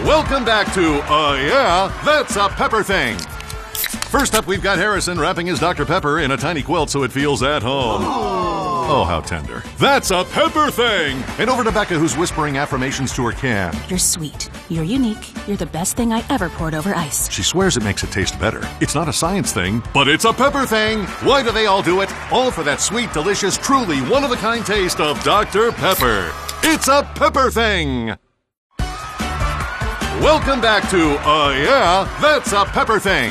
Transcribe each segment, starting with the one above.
Welcome back to Uh Yeah, That's a Pepper Thing. First up, we've got Harrison wrapping his Dr. Pepper in a tiny quilt so it feels at home. Oh, how tender. That's a Pepper Thing! And over to Becca, who's whispering affirmations to her can. You're sweet. You're unique. You're the best thing I ever poured over ice. She swears it makes it taste better. It's not a science thing, but it's a pepper thing. Why do they all do it? All for that sweet, delicious, truly one of a kind taste of Dr. Pepper. It's a pepper thing. Welcome back to Uh Yeah, That's a Pepper Thing.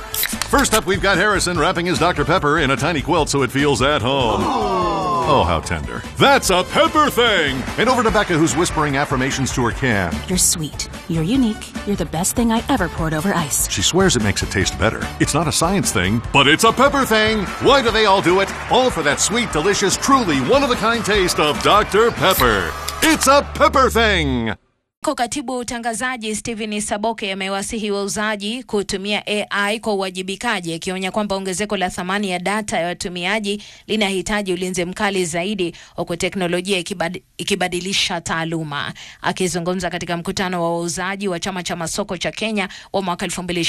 First up, we've got Harrison wrapping his Dr. Pepper in a tiny quilt so it feels at home. Oh, how tender. That's a pepper thing! And over to Becca, who's whispering affirmations to her can. You're sweet. You're unique. You're the best thing I ever poured over ice. She swears it makes it taste better. It's not a science thing, but it's a pepper thing. Why do they all do it? All for that sweet, delicious, truly one of a kind taste of Dr. Pepper. It's a pepper thing. Ko katibu utangazaji Stephen Saboke amewasihi wauzaji kutumia AI kwa uwajibikaji, akionya kwamba ongezeko la thamani ya data ya watumiaji linahitaji ulinzi mkali zaidi, huku teknolojia ikibad, ikibadilisha taaluma. Akizungumza katika mkutano wa wauzaji wa chama cha masoko cha Kenya wa mwaka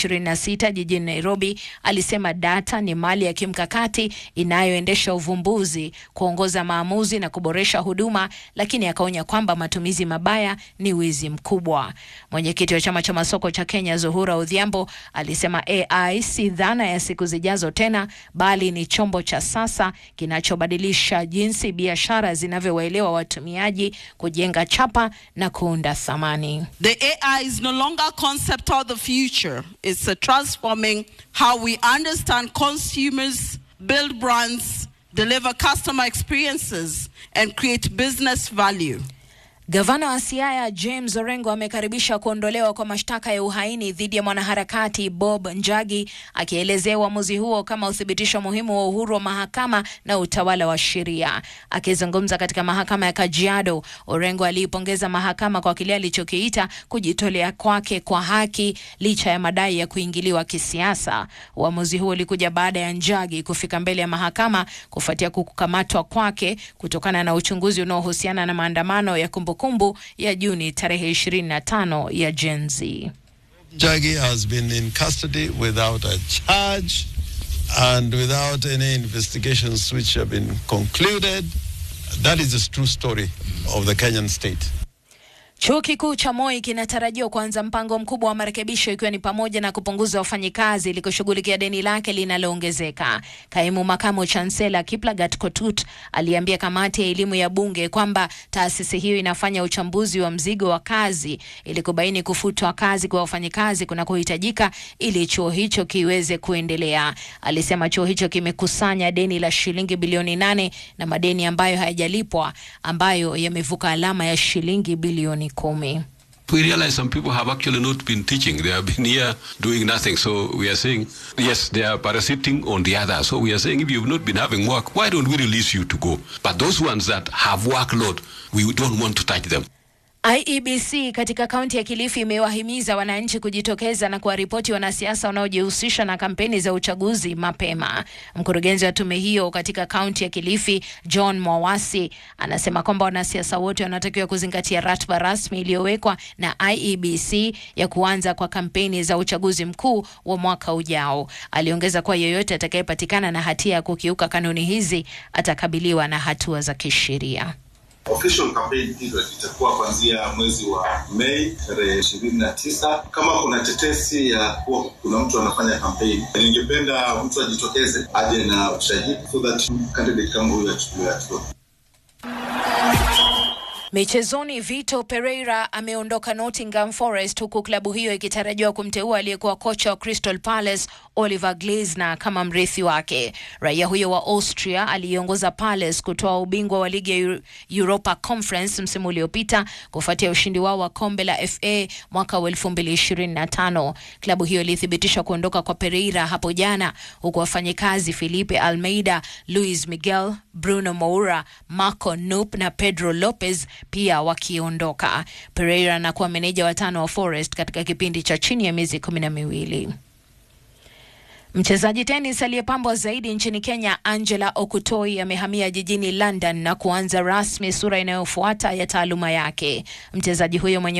2026 jijini Nairobi, alisema data ni mali ya kimkakati inayoendesha uvumbuzi, kuongoza maamuzi na kuboresha huduma, lakini akaonya kwamba matumizi mabaya ni wizi mkubwa. Mwenyekiti wa chama cha masoko cha Kenya Zuhura Odhiambo alisema AI si dhana ya siku zijazo tena, bali ni chombo cha sasa kinachobadilisha jinsi biashara zinavyowaelewa watumiaji, kujenga chapa na kuunda thamani. The AI is no longer a concept of the future. It's a transforming how we understand consumers, build brands, deliver customer experiences, and create business value. Gavana wa Siaya James Orengo amekaribisha kuondolewa kwa mashtaka ya uhaini dhidi ya mwanaharakati Bob Njagi, akielezea uamuzi huo kama uthibitisho muhimu wa uhuru wa mahakama na utawala wa sheria. Akizungumza katika mahakama ya Kajiado, Orengo aliipongeza mahakama kwa kile alichokiita kujitolea kwake kwa haki licha ya madai ya kuingiliwa kisiasa. Uamuzi huo ulikuja baada ya Njagi kufika mbele ya mahakama kufuatia kukamatwa kwake kutokana na uchunguzi unaohusiana na maandamano ya kumbukumbu kumbu ya Juni tarehe 25 ya Gen Z. Jagi has been in custody without a charge and without any investigations which have been concluded. That is the true story of the Kenyan state. Chuo kikuu cha Moi kinatarajiwa kuanza mpango mkubwa wa marekebisho ikiwa ni pamoja na kupunguza wafanyikazi ili kushughulikia deni lake linaloongezeka. Kaimu makamu chansela Kiplagat Kotut aliambia kamati ya elimu ya bunge kwamba taasisi hiyo inafanya uchambuzi wa mzigo wa kazi ili kubaini kufutwa kazi kwa wafanyikazi kunakohitajika ili chuo hicho kiweze kuendelea. Alisema chuo hicho kimekusanya deni la shilingi bilioni nane na madeni ambayo hayajalipwa ambayo yamevuka alama ya shilingi bilioni kumi. We realize some people have actually not been teaching. They have been here doing nothing. So we are saying, yes, they are parasiting on the others. So we are saying, if you have not been having work, why don't we release you to go? But those ones that have workload, we don't want to touch them. IEBC katika kaunti ya Kilifi imewahimiza wananchi kujitokeza na kuwaripoti wanasiasa wanaojihusisha na kampeni za uchaguzi mapema. Mkurugenzi wa tume hiyo katika kaunti ya Kilifi, John Mwawasi, anasema kwamba wanasiasa wote wanatakiwa kuzingatia ratiba rasmi iliyowekwa na IEBC ya kuanza kwa kampeni za uchaguzi mkuu wa mwaka ujao. Aliongeza kuwa yeyote atakayepatikana na hatia ya kukiuka kanuni hizi atakabiliwa na hatua za kisheria. Official campaign period itakuwa kuanzia mwezi wa Mei tarehe ishirini na tisa. Kama kuna tetesi ya kuwa kuna mtu anafanya kampeni, ningependa mtu ajitokeze aje na ushahidi so that candidate kama huyo achukuliwe hatua. Michezoni, Vito Pereira ameondoka Nottingham Forest huku klabu hiyo ikitarajiwa kumteua aliyekuwa kocha wa Crystal Palace Oliver Glasner kama mrithi wake. Raia huyo wa Austria aliiongoza Palace kutoa ubingwa wa ligi ya Europa Conference msimu uliopita kufuatia ushindi wao wa kombe la FA mwaka wa 2025. Klabu hiyo ilithibitisha kuondoka kwa Pereira hapo jana, huku wafanyikazi Felipe Almeida, Luis Miguel, Bruno Moura, Marco Nup na Pedro Lopez pia wakiondoka. Pereira anakuwa meneja wa tano wa Forest katika kipindi cha chini ya miezi kumi na miwili. Mchezaji tenis aliyepambwa zaidi nchini Kenya Angela Okutoi amehamia jijini London na kuanza rasmi sura inayofuata ya taaluma yake. Mchezaji huyo mwenye